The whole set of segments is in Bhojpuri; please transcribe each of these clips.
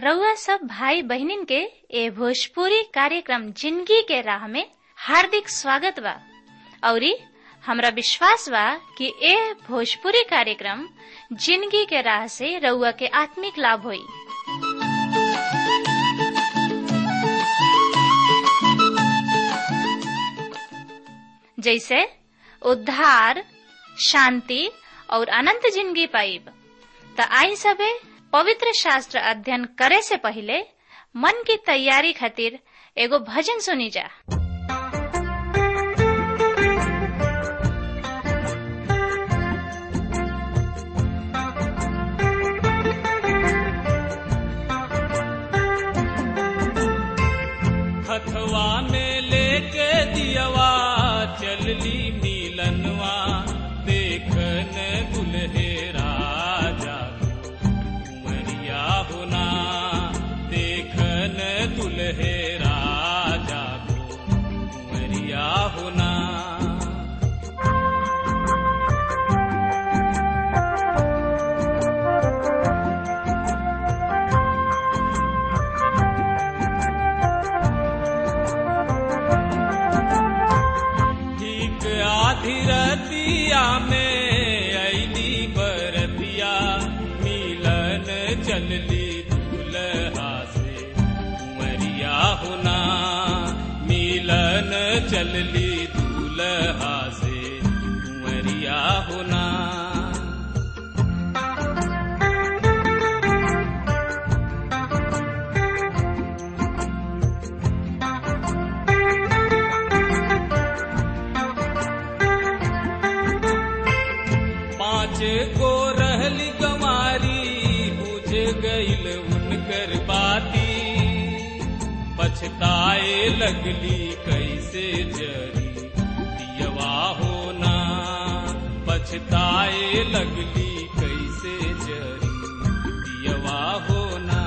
रउआ सब भाई बहिनीन के ए भोजपुरी कार्यक्रम जिंदगी के राह में हार्दिक स्वागत बा औरी हमरा विश्वास बा कि ए भोजपुरी कार्यक्रम जिंदगी के राह से रउआ के आत्मिक लाभ होई जैसे उद्धार शांति और अनंत जिंदगी पाइब त आई सबे पवित्र शास्त्र अध्ययन करे से पहले मन की तैयारी खातिर एगो भजन सुनी जा हथवा में लेके दियवा चलली नीलनवा देखन दुल्हेरा जागो उमरिया होना देखन दुल्हेरा जागो उमरिया होना ठीक आधी रतिया में ऐली बरतिया मिलन चलली दूल्हा से उमरिया होना मिलन चलली दूल्हा से उमरिया होना पाँच गो रहली गमारी बुझ गईल उनकर बाती पछताए लगली कैसे जरी दियवा होना पछताए लगली कैसे जरी दियवा होना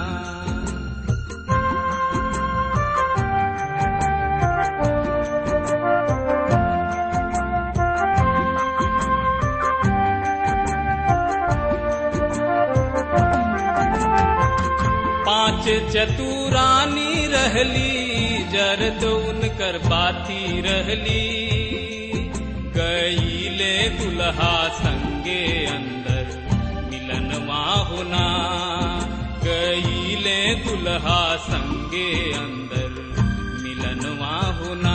पांच चतुरानी रहली जरद उनकर बाती रहली गईले दुल्हा संगे अंदर मिलनवा होना गईले दुल्हा संगे अंदर मिलनवा होना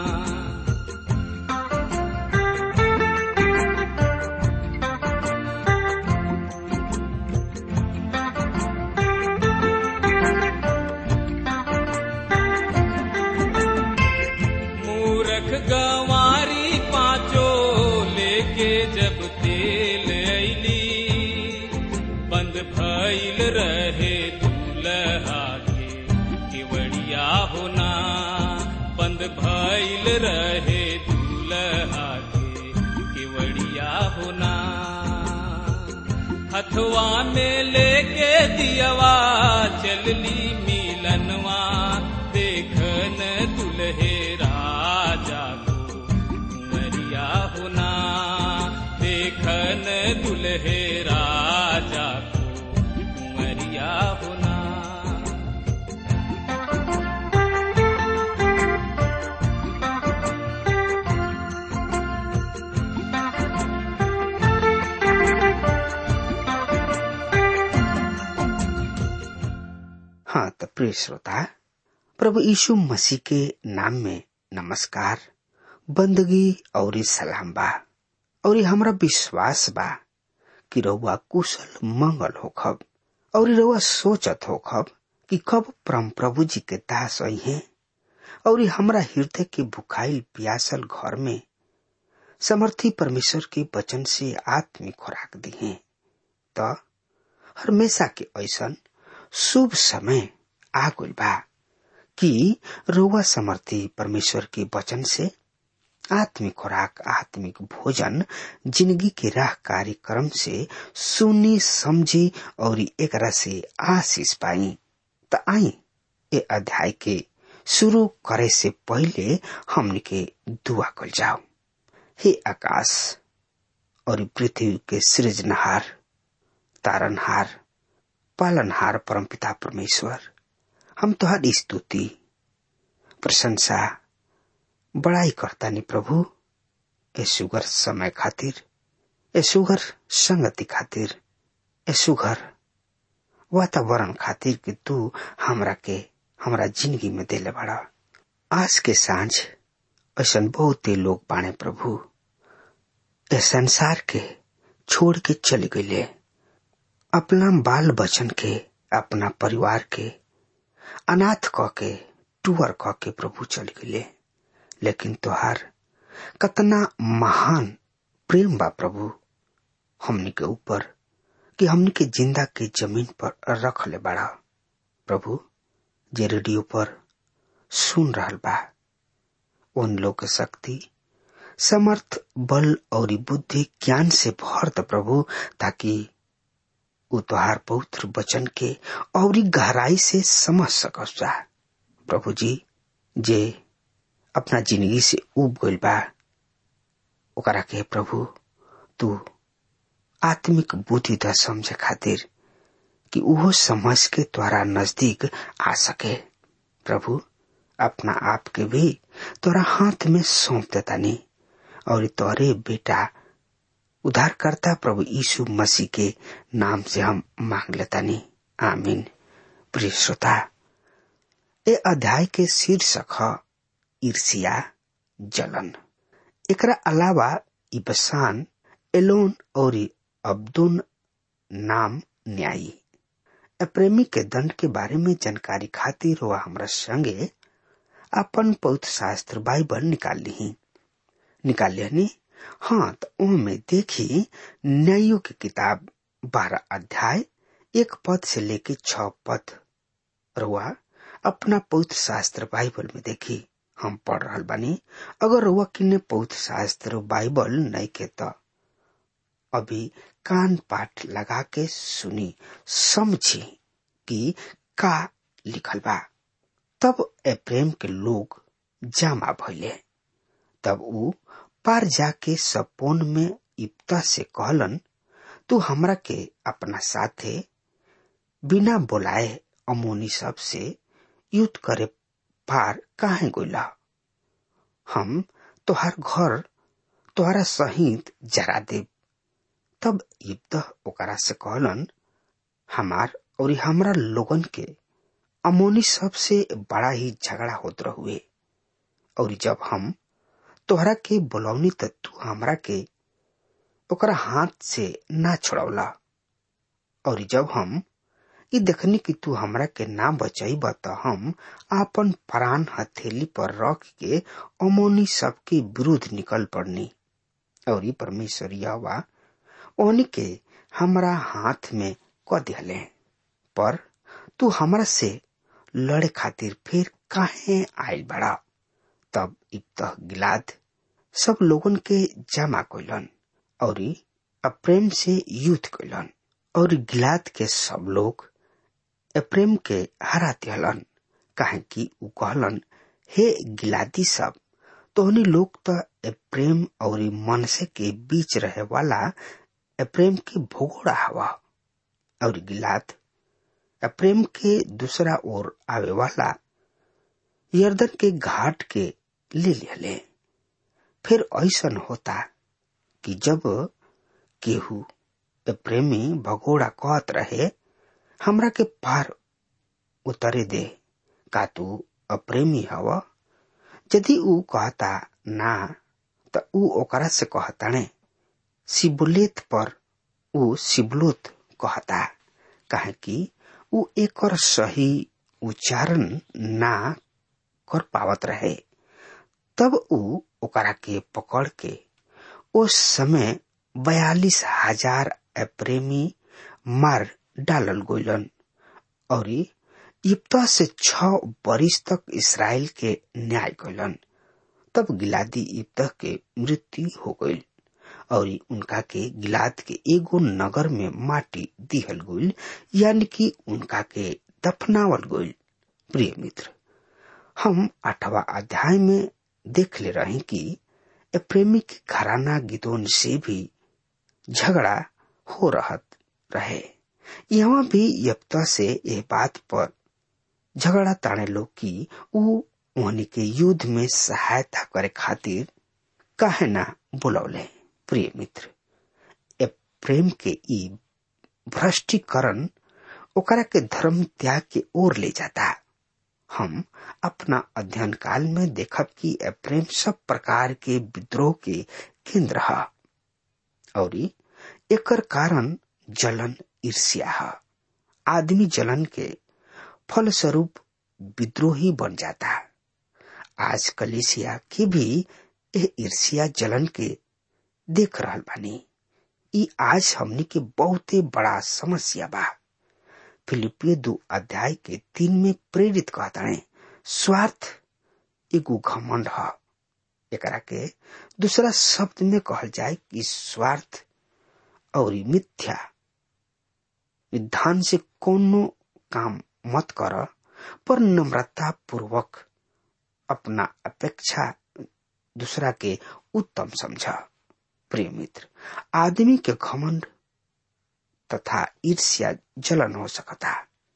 मूरख गवारी पाँचो लेके जब तेल ऐली बंद भइल रहे दूल्हा के केवड़िया होना बंद भइल रहे दूल्हा के केवड़िया होना हथवा में लेके दियवा चलली मिलनवा देखन दुल्हेरा जागो उमरिया होना देखन दुल्हेरा जागो उमरिया होना हाँ तो प्रिय श्रोता प्रभु यीशु मसीह के नाम में नमस्कार बंदगी और सलाम बा और हमरा विश्वास बा कि रउआ कुशल मंगल होखब और रउआ सोचत होखब कि कब परम प्रभु जी के दास आई हैं और हमरा हृदय के भुखाइल प्यासल घर में समर्थी परमेश्वर के वचन से आत्मिक खुराक दी है तो हमेशा के ऐसन शुभ समय आ गइल बा कि रउआ समर्थी परमेश्वर के वचन से आत्मिक खुराक आत्मिक भोजन जिंदगी के राह कार्यक्रम से सुनी समझी और एकरा से आशीष पाई त आई ए अध्याय के शुरू करे से पहले हमने के दुआ कल जाओ हे आकाश और पृथ्वी के सृजनहार तारनहार पालनहार परमपिता परमेश्वर हम तुहारी स्तुति प्रशंसा बड़ाई करता नी प्रभु ए सुगर समय खातिर ए सुगर संगति खातिर ए सुगर वातावरण खातिर कि तू हमरा के हमरा जिंदगी में देले बड़ा आज के सांझ ऐसा बहुते लोग बाणे प्रभु ए संसार के छोड़ के चले गए अपना बाल बचन के अपना परिवार के अनाथ क के टूअर क के प्रभु चल गए लेकिन तोहार कतना महान प्रेम बा प्रभु हमनी के ऊपर कि हमनी के जिंदा के जमीन पर रख ले बड़ा प्रभु जे रेडियो पर सुन रहल बा उन लोग के शक्ति समर्थ बल और बुद्धि ज्ञान से भर द प्रभु ताकि उ तोहार पवित्र वचन के और गहराई से समझ सकस जा प्रभु जी जे अपना जिंदगी से उब गइल बा ओकरा के प्रभु तू आत्मिक बुद्धि द समझे खातिर कि उहो समझ के तोरा नजदीक आ सके प्रभु अपना आप के भी तोरा हाथ में सौंप देता नहीं और तोरे बेटा उद्धारकर्ता प्रभु यीशु मसीह के नाम से हम मांग लेता नहीं आमीन प्रिय श्रोता ए अध्याय के शीर्षक है ईर्षिया जलन एकरा अलावा इबसान एलोन और अब्दुन नाम न्यायी प्रेमी के दंड के बारे में जानकारी खातिर वह हमरा संगे अपन पवित्र शास्त्र बाइबल निकाल ली निकाल लिहनी हाँ तो में देखी न्यायों की किताब बारह अध्याय एक पद से लेके छ पद रुआ अपना पवित्र शास्त्र बाइबल में देखी हम पढ़ रहा बानी अगर रुआ किन्ने पवित्र शास्त्र बाइबल नहीं के तो अभी कान पाठ लगा के सुनी समझी कि का लिखल बा तब प्रेम के लोग जामा भइले तब ऊ पार जाके सपोन में इप्ता से कहलन तू हमरा के अपना साथे बिना बोलाए अमोनी सब से युद्ध करे पार काहे गोला हम तोहार घर तोहरा सहित जरा देव तब इब्त ओकरा से कहलन हमार और हमरा लोगन के अमोनी सब से बड़ा ही झगड़ा होत रहुए और जब हम तोहरा के बोलौनी त तू हमरा के ओकरा हाथ से ना छोड़ौला और जब हम ई देखनी कि तू हमरा के ना बचाईब त हम आपन प्राण हथेली पर रख के अमोनी सबके विरुद्ध निकल पड़नी और ई परमेश्वर यहोवा ओनी के हमरा हाथ में क दिहले पर तू हमरा से लड़े खातिर फिर काहे आयल बड़ा तब इब्तह गिलाद सब लोगन के जमा कैलन और अप्रेम से युद्ध कैलन और गिलाद के सब लोग अप्रेम के हरा दिहलन काहे कि उ कहलन हे गिलादी सब तोहनी लोग तो प्रेम और मनसे के बीच रहे वाला प्रेम के भोगोड़ा हवा और गिलाद प्रेम के दूसरा ओर आवे वाला यर्दन के घाट के ले लिहले फिर ऐसन होता कि जब केहू प्रेमी भगोड़ा कहत रहे हमरा के पार उतरे दे का तू अप्रेमी हव यदि ऊ कहता ना त ऊ ओकरा से कहताने सिबुलेत पर ऊ सिबलोत कहता काहे कि ऊ एकर सही उच्चारण ना कर पावत रहे तब ऊ ओकरा के पकड़ के उस समय बयालीस हजार प्रेमी मार डालल गोलन और इब्ता से छ बरिस तक इसराइल के न्याय कैलन तब गिलादी इब्ता के मृत्यु हो गई और उनका के गिलाद के एगो नगर में माटी दिहल गईल यानी कि उनका के दफनावल गईल प्रिय मित्र हम आठवा अध्याय में देख ले रहे कि प्रेमी के घराना गिदोन से भी झगड़ा हो रहत रहे यहाँ भी यप्ता से यह बात पर झगड़ा ताने लोग की ऊ उहनी के युद्ध में सहायता करे खातिर काहे ना बुलौले प्रिय मित्र ए प्रेम के ई भ्रष्टीकरण ओकरा के धर्म त्याग के ओर ले जाता हम अपना अध्ययन काल में देखब कि ए प्रेम सब प्रकार के विद्रोह के केंद्र है और एकर कारण जलन ईर्ष्या है आदमी जलन के फलस्वरूप विद्रोही बन जाता आज कलिसिया की भी यह ईर्ष्या जलन के देख रहल बानी ई आज हमनी के बहुते बड़ा समस्या बा फिलिपियो दो अध्याय के तीन में प्रेरित कहताने स्वार्थ एगो घमंड है एकरा के दूसरा शब्द में कहल जाए कि स्वार्थ और मिथ्या विधान से कोनो काम मत कर पर नम्रता पूर्वक अपना अपेक्षा दूसरा के उत्तम समझ प्रिय मित्र आदमी के घमंड तथा ईर्ष्या जलन हो सकता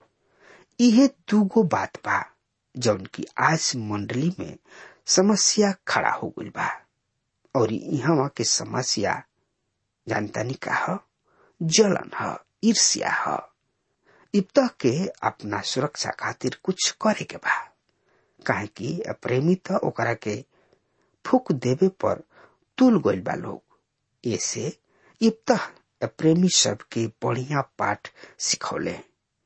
यह दूगो बात बा जौन की आज मंडली में समस्या खड़ा हो गई बा और यहाँ के समस्या जानता नहीं का है जलन है ईर्ष्या है इब्तः के अपना सुरक्षा खातिर कुछ करे के बा काहे कि प्रेमी तो ओकरा के फूक देवे पर तुल गइल बा लोग ऐसे इब्तः प्रेमी सब के बढ़िया पाठ सिखौले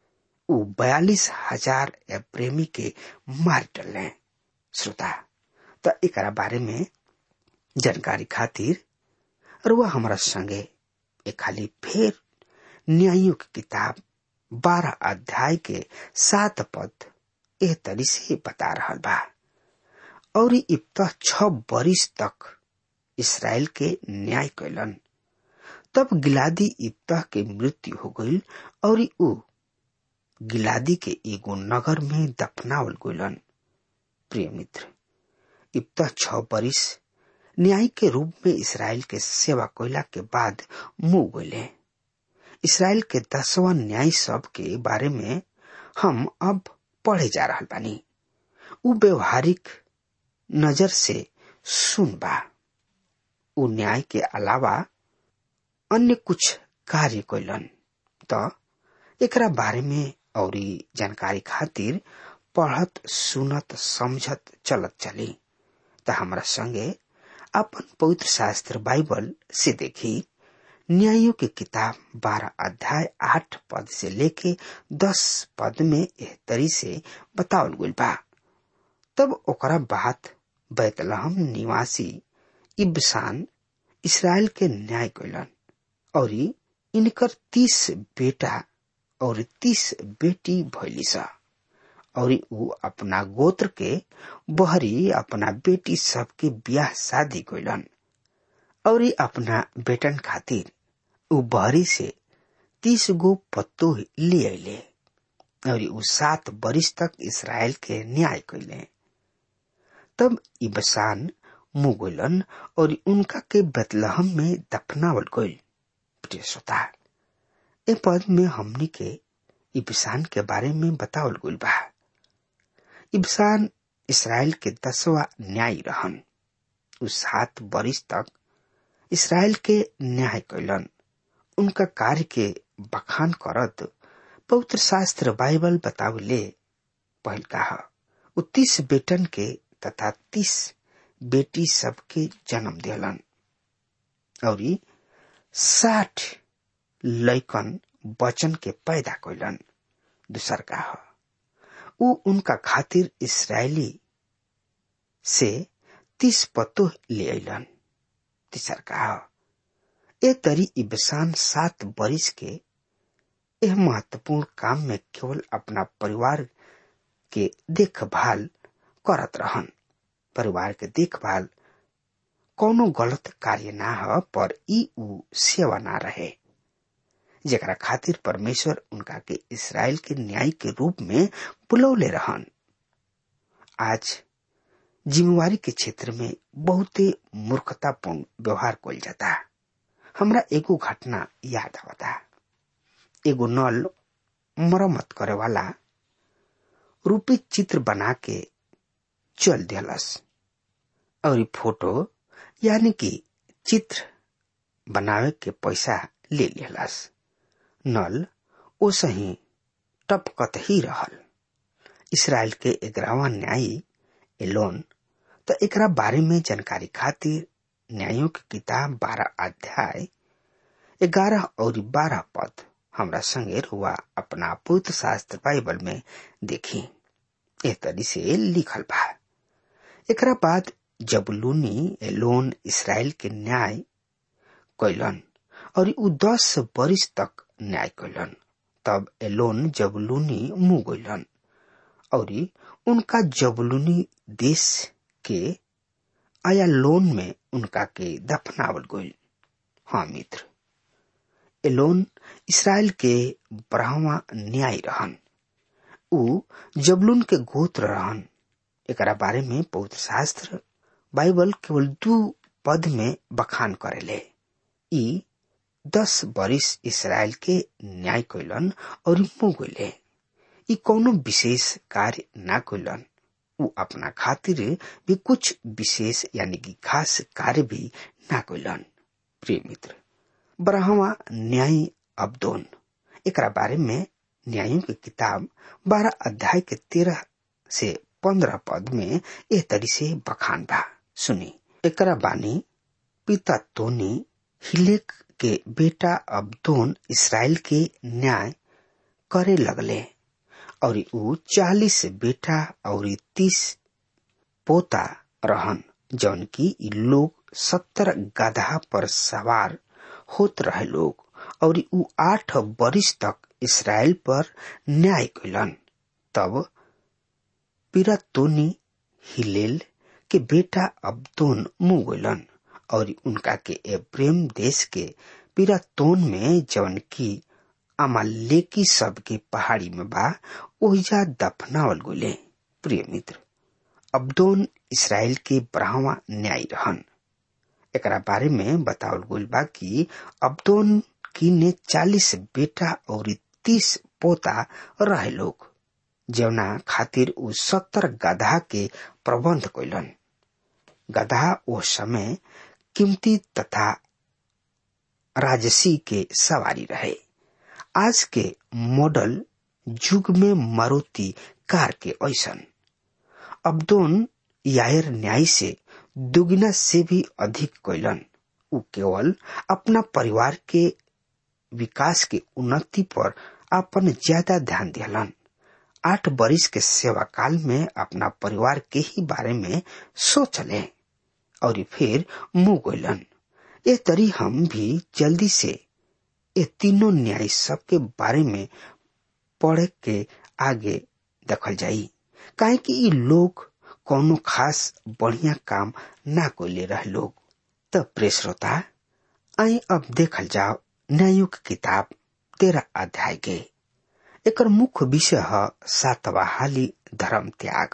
उ बयालीस हजार प्रेमी के मार डले श्रोता तो एकरा बारे में जानकारी खातिर रुआ हमारा संगे एक खाली फिर न्यायों की किताब बारह अध्याय के सात पद एह तरी से बता रहा बा और इब्तः छ बरिस तक इसराइल के न्याय कैलन तब गिलादी इब्तः के मृत्यु हो गई और उ गिलादी के एगो नगर में दफनावल गइलन प्रिय मित्र इब्तः छ बरिस न्याय के रूप में इसराइल के सेवा कोयला के बाद मुंह गइले इसराइल के दसवा न्याय सब के बारे में हम अब पढ़े जा रहा बानी उ व्यवहारिक नजर से सुन बा उ न्याय के अलावा अन्य कुछ कार्य कैलन त एकरा बारे में और जानकारी खातिर पढ़त सुनत समझत चलत चली त हमरा संगे अपन पवित्र शास्त्र बाइबल से देखी न्यायों की किताब बारह अध्याय आठ पद से लेके दस पद में एह तरी से बतावल गइल बा तब ओकरा बाद बैतलहम निवासी इब्सान इसराइल के न्याय कैलन और इनकर तीस बेटा और तीस बेटी भैली सा और उ अपना गोत्र के बहरी अपना बेटी सबके ब्याह शादी कैलन और अपना बेटन खातिर उ बहरी से तीस गो पत्तो ले अले और उ सात बरिस तक इसराइल के न्याय कैले तब इबसान मुगलन और उनका के बतलहम में दफनावल गइल प्रिय श्रोता ए पद में हमनी के इबसान के बारे में बतावल गइल बा इबसान इसराइल के दसवा न्याय रहन उ सात बरिस तक इसराइल के न्याय कैलन उनका कार्य के बखान करत पवित्र शास्त्र बाइबल बतावले पहल कहा उ तीस बेटन के तथा तीस बेटी सबके जन्म दिलन और साठ लैकन बचन के पैदा कैलन दूसर का उ उनका खातिर इसराइली से तीस पत्तो ले अलन तीसर का ए तरी इबसान सात बरिस के यह महत्वपूर्ण काम में केवल अपना परिवार के देखभाल करत रहन परिवार के देखभाल कोनो गलत कार्य ना ह पर ई उ सेवा ना रहे जेकरा खातिर परमेश्वर उनका के इसराइल के न्याय के रूप में बुलौले रहन आज जिम्मेवारी के क्षेत्र में बहुते मूर्खतापूर्ण व्यवहार कल जाता हमरा एगो घटना याद आवता एगो नल मरम्मत करे वाला रूपी चित्र बना के चल दिलस और फोटो यानी कि चित्र बनावे के पैसा ले लियलस नल ओसही टपकत ही रहल इसराइल के ग्यारहवा न्यायी एलोन तो एकरा बारे में जानकारी खातिर न्यायों की किताब बारह अध्याय ग्यारह और बारह पद हमरा संगे रुआ अपना पुत्र शास्त्र बाइबल में देखी ए तरी से लिखल बा एकरा बाद जबलूनी एलोन इसराइल के न्याय कैलन और उ दस बरिस तक न्याय कैलन तब एलोन जबलूनी मुंह गैलन और उनका जबलूनी देश के आया लोन में उनका के दफनावल गई हाँ मित्र एलोन इसराइल के ब्राह्मा न्याय रहन उ जबलून के गोत्र रहन एकरा बारे में पवित्र शास्त्र बाइबल केवल दू पद में बखान करेले ई दस बरिस इसराइल के न्याय कैलन और मुंह गईले ई कोनो विशेष कार्य ना कैलन उ अपना खातिर भी कुछ विशेष यानी कि खास कार्य भी ना कैलन प्रिय मित्र ब्रह्मा न्याय अब्दोन एकरा बारे में न्यायों की किताब बारह अध्याय के तेरह से पंद्रह पद में एह तरी से बखान बा सुनी एकरा बानी पिता तोनी हिलेक के बेटा अब्दोन इसराइल के न्याय करे लगले और उ चालीस बेटा और तीस पोता रहन जौन की इ लोग सत्तर गधा पर सवार होत रहे लोग और उ आठ बरिस तक इसराइल पर न्याय कैलन तब पिरातोनी हिलेल के बेटा अब्दोन मुंह गैलन और उनका के एप्रेम देश के पिरातोन में जवन की अमालेकी सब के पहाड़ी में बा ओहिजा दफनावल गोले प्रिय मित्र अब्दोन इसराइल के ब्राह्मा न्याय रहन एकरा बारे में बतावल गइल बा कि अब्दोन की ने चालीस बेटा और तीस पोता रहे लोग जवना खातिर उ सत्तर गधा के प्रबंध कैलन गधा ओ समय कीमती तथा राजसी के सवारी रहे आज के मॉडल युग में मारुति कार के ऐसन अब्दोन यायर न्याय से दुगुना से भी अधिक कैलन उ केवल अपना परिवार के विकास के उन्नति पर अपन ज्यादा ध्यान दिलन आठ बरिस के सेवा काल में अपना परिवार के ही बारे में सोचले और फिर मुंह गैलन ए तरी हम भी जल्दी से ये तीनों न्याय सब के बारे में पढ़ के आगे देखल जाई काहे कि ई लोग कोनो खास बढ़िया काम ना कोले रहे लोग तब प्रिय श्रोता आई अब देखल जाओ न्यायुक किताब तेरह अध्याय के एकर मुख्य विषय है सातवा हाली धर्म त्याग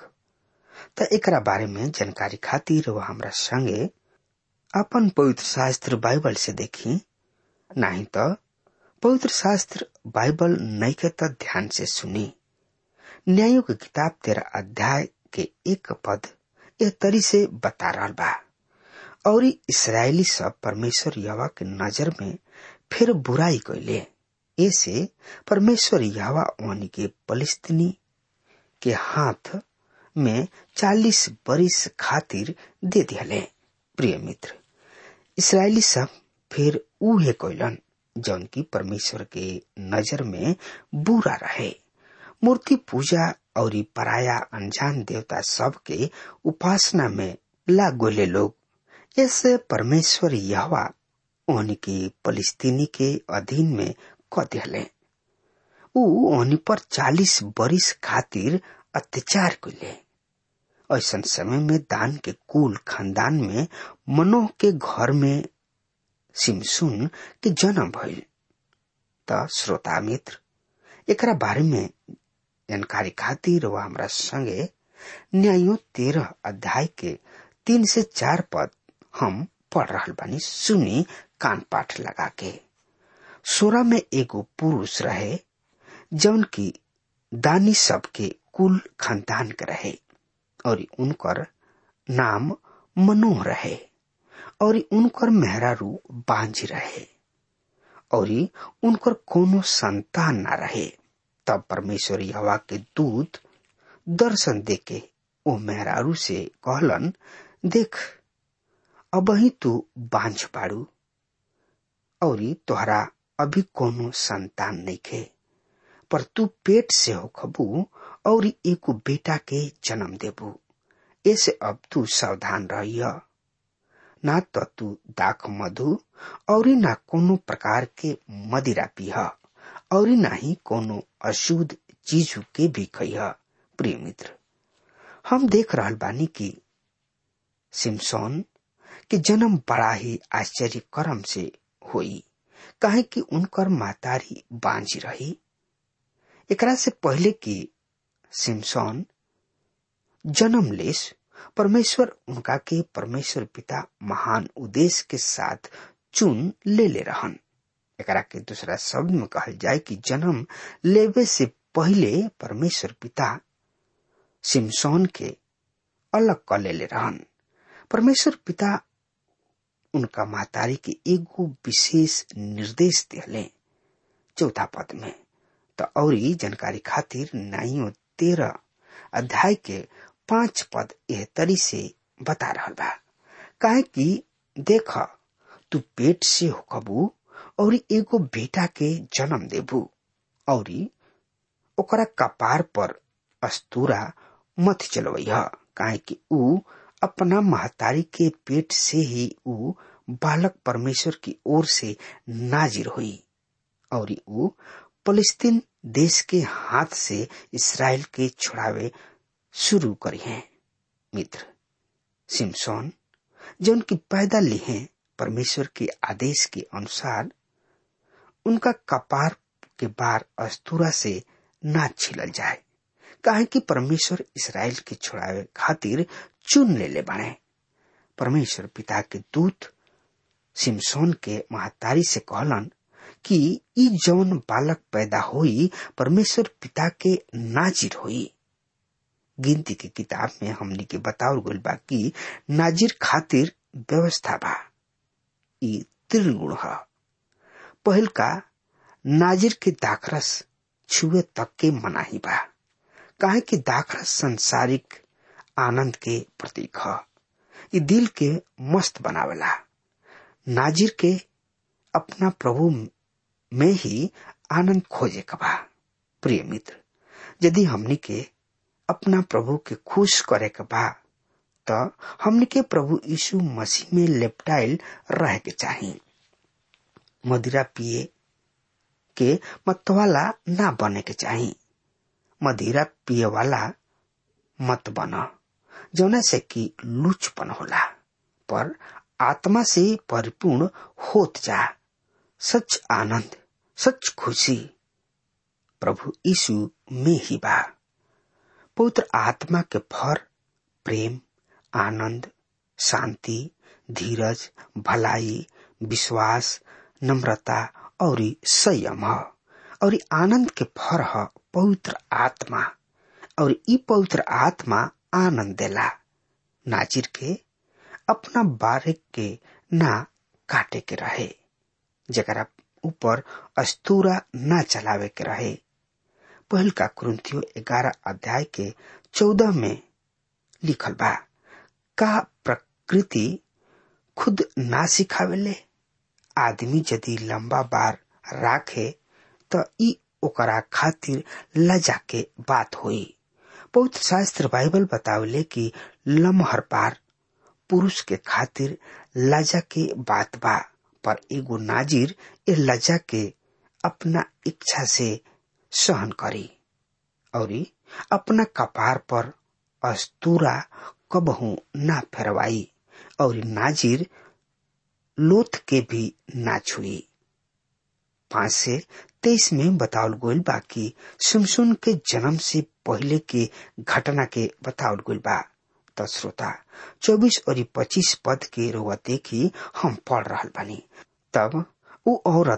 त एकरा बारे में जानकारी खातिर वह हमरा संगे अपन पवित्र शास्त्र बाइबल से देखी नहीं तो पवित्र शास्त्र बाइबल नहीं के तो ध्यान से सुनी न्यायों की किताब तेरह अध्याय के एक पद यह तरी से बता रहा बा और इसराइली सब परमेश्वर यवा के नजर में फिर बुराई कैले ऐसे परमेश्वर यवा ओनी के फलिस्तीनी के हाथ में चालीस बरिस खातिर दे दिले प्रिय मित्र इसराइली सब फिर उहे कैलन जौन की परमेश्वर के नजर में बुरा रहे मूर्ति पूजा और पराया अनजान देवता सब के उपासना में लाग गोले लोग ऐसे परमेश्वर यहवा उनके फलिस्तीनी के अधीन में क दिले ऊ ओनी पर चालीस बरिस खातिर अत्याचार कैले ऐसा समय में दान के कुल खानदान में मनोह के घर में सिमसुन के जन्म भइल त श्रोता मित्र एकरा बारे में जानकारी खातिर वह हमरा संगे न्यायो तेरह अध्याय के तीन से चार पद हम पढ़ रहा बानी सुनी कान पाठ लगा के सोरा में एगो पुरुष रहे जौन की दानी सबके कुल खानदान के रहे और उनकर नाम मनोह रहे और उनकर मेहरारू बांझ रहे और उनकर कोनो संतान न रहे तब परमेश्वर हवा के दूत दर्शन देके ओ मेहरारू से कहलन देख अब ही तू बांझ पाड़ू और तोहरा अभी कोनो संतान नहीं खे पर तू पेट से हो खबू और एगो बेटा के जन्म देबू ऐसे अब तू सावधान रहिय ना तो तू दाख मधु और ना कोनो प्रकार के मदिरा पीह और ना ही कोनो अशुद्ध चीज के भी खइह प्रिय मित्र हम देख रहल बानी कि सिमसोन के जन्म बड़ा ही आश्चर्य कर्म से हुई काहे कि उनकर मातारी बांझी रही एकरा से पहले कि सिमसोन जन्म लेस परमेश्वर उनका के परमेश्वर पिता महान उद्देश्य के साथ चुन ले ले रहन एकरा के दूसरा शब्द में कहल जाए कि जन्म लेवे से पहले परमेश्वर पिता सिमसोन के अलग कर ले ले रहन परमेश्वर पिता उनका महतारी के एगो विशेष निर्देश दिले चौथा पद में तो और जानकारी खातिर नाइयो तेरह अध्याय के पांच पद एह तरी से बता रहा बा काहे कि देख तू पेट से होकबू और एगो बेटा के जन्म देबू और ओकरा कपार पर अस्तूरा मत चलवैह काहे कि ऊ अपना महतारी के पेट से ही ऊ बालक परमेश्वर की ओर से नाजिर हुई और ऊ फलस्तीन देश के हाथ से इसराइल के छुड़ावे शुरू करी हैं मित्र सिमसोन जो उनकी पैदा ली हैं परमेश्वर के आदेश के अनुसार उनका कपार के बार अस्तूरा से ना छिलल जाए काहे कि परमेश्वर इसराइल के छुड़ावे खातिर चुन ले ले बने परमेश्वर पिता के दूत सिमसोन के महतारी से कहलन कि ई जौन बालक पैदा होई परमेश्वर पिता के नाजिर होई गिनती के किताब में हमनी के बतावल गइल बा कि नाजिर खातिर व्यवस्था बा ई त्रिगुण ह पहिल का नाजिर के दाखरस छुए तक के मनाही बा काहे कि दाखरस संसारिक आनंद के प्रतीक ह ई दिल के मस्त बनावेला नाजिर के अपना प्रभु में ही आनंद खोजे का बा प्रिय मित्र यदि हमनी के अपना प्रभु के खुश करे के बा तो हमनी के प्रभु यीशु मसीह में लेप्टाइल रह के चाहिए मदिरा पिए के मतवाला ना बने के चाहिए मदिरा पिए वाला मत बना जौना से कि लुचपन होला पर आत्मा से परिपूर्ण होत जा सच आनंद सच खुशी प्रभु यीशु में ही बा पवित्र आत्मा के फर प्रेम आनंद शांति धीरज भलाई विश्वास नम्रता और संयम ह और आनंद के फर ह पवित्र आत्मा और ई पवित्र आत्मा आनंद देला नाचिर के अपना बारे के ना काटे के रहे जरा ऊपर अस्तूरा ना चलावे के रहे पहल का कुरुतियो ग्यारह अध्याय के चौदह में लिखल बा का प्रकृति खुद ना सिखावेले आदमी यदि लंबा बार राखे तो ई ओकरा खातिर लजा के बात होई पवित्र शास्त्र बाइबल बतावले कि लमहर बार पुरुष के खातिर लजा के बात बा पर एगो नाजिर ए लजा के अपना इच्छा से सहन करी और अपना कपार पर अस्तूरा कबहू ना फेरवाई और नाजिर लोथ के भी ना छुई पांच से तेईस में बतावल गोल बा कि सुनसुन के जन्म से पहले के घटना के बतावल गोल बा तो श्रोता चौबीस और पच्चीस पद के रुआ देखी हम पढ़ रहा बानी तब उ औरत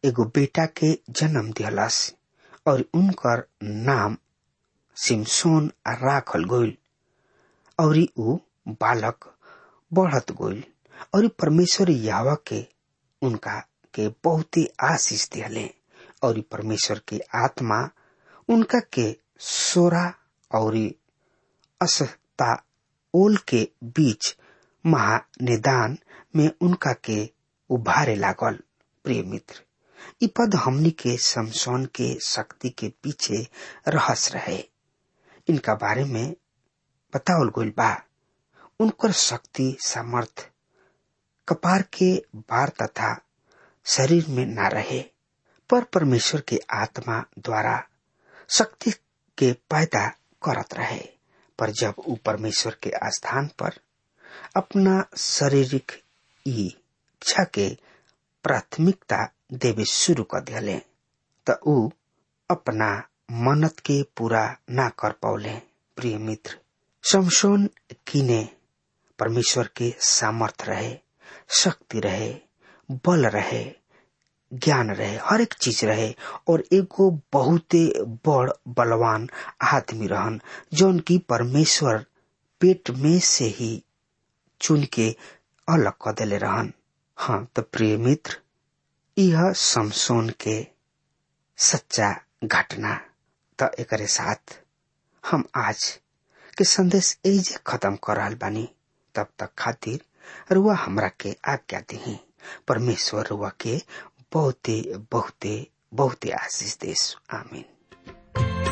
एगो बेटा के जन्म दिहलस और उनकर नाम सिमसोन राखल गइल और ऊ बालक बढ़त गइल और परमेश्वर यावा के उनका के बहुते आशीष दिहले और परमेश्वर के आत्मा उनका के सोरा और असता ओल के बीच महानिदान में उनका के उभारे लागल प्रिय मित्र इ पद हमनी के समसौन के शक्ति के पीछे रहस रहे इनका बारे में बतावल गइल बा उनकर शक्ति सामर्थ कपार के बार तथा शरीर में न रहे पर परमेश्वर के आत्मा द्वारा शक्ति के पैदा करत रहे पर जब ऊ परमेश्वर के स्थान पर अपना शारीरिक इच्छा के प्राथमिकता देवे शुरू कर दिले त ऊ अपना मनत के पूरा ना कर पौले प्रिय मित्र शमशोन किने परमेश्वर के सामर्थ रहे शक्ति रहे बल रहे ज्ञान रहे हर एक चीज रहे और एगो बहुते बड़ बलवान आदमी रहन जौन की परमेश्वर पेट में से ही चुन के अलग कर दिले रहन हाँ तो प्रिय मित्र यह समसोन के सच्चा घटना त एकरे साथ हम आज के संदेश एजे खत्म कर रहा बानी तब तक खातिर रुआ हमरा के आज्ञा दी परमेश्वर रुआ के बहुते बहुते बहुते आशीष देश आमीन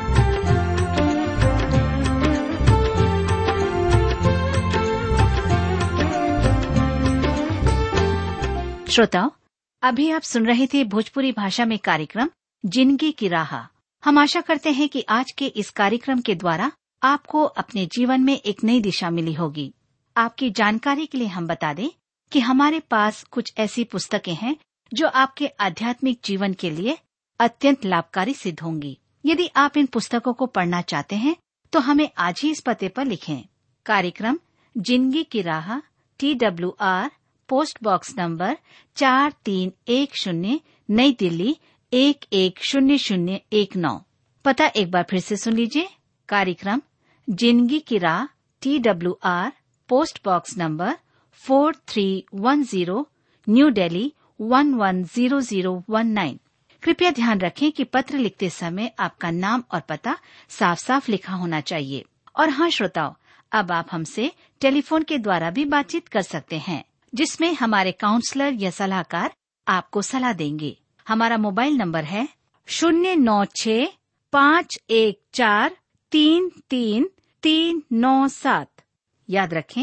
श्रोताओं अभी आप सुन रहे थे भोजपुरी भाषा में कार्यक्रम जिंदगी की राह हम आशा करते हैं कि आज के इस कार्यक्रम के द्वारा आपको अपने जीवन में एक नई दिशा मिली होगी आपकी जानकारी के लिए हम बता दें कि हमारे पास कुछ ऐसी पुस्तकें हैं जो आपके आध्यात्मिक जीवन के लिए अत्यंत लाभकारी सिद्ध होंगी यदि आप इन पुस्तकों को पढ़ना चाहते हैं तो हमें आज ही इस पते पर लिखें कार्यक्रम जिंदगी की राह T W R post box number चार तीन एक शून्य नई दिल्ली एक एक शून्य शून्य एक नौ पता एक बार फिर से सुन लीजिए कार्यक्रम जिंदगी की राह T W R post box number four three one zero New Delhi one one zero zero one nine कृपया ध्यान रखें कि पत्र लिखते समय आपका नाम और पता साफ साफ लिखा होना चाहिए और हाँ श्रोताओं अब आप हमसे टेलीफोन के द्वारा भी बातचीत कर सकते हैं जिसमें हमारे काउंसलर या सलाहकार आपको सलाह देंगे हमारा मोबाइल नंबर है शून्य नौ छ पाँच एक चार तीन तीन तीन नौ सात याद रखें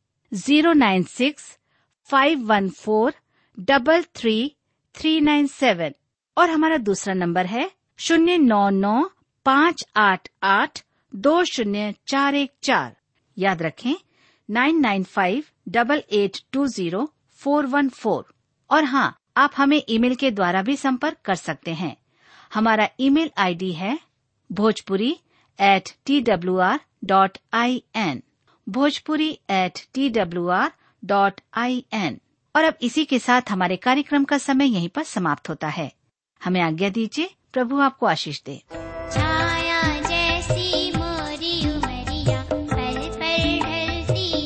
zero nine six five one four double three three nine seven और हमारा दूसरा नंबर है शून्य नौ नौ पाँच आठ आठ दो शून्य चार एक चार याद रखें nine nine five double eight two zero four one four और हाँ आप हमें ईमेल के द्वारा भी संपर्क कर सकते हैं हमारा ईमेल आईडी है Bhojpuri at T W R dot I N Bhojpuri at T W R dot I N और अब इसी के साथ हमारे कार्यक्रम का समय यहीं पर समाप्त होता है हमें आज्ञा दीजिए प्रभु आपको आशीष दे छाया जैसी मोरी उमरिया पल पल ढलती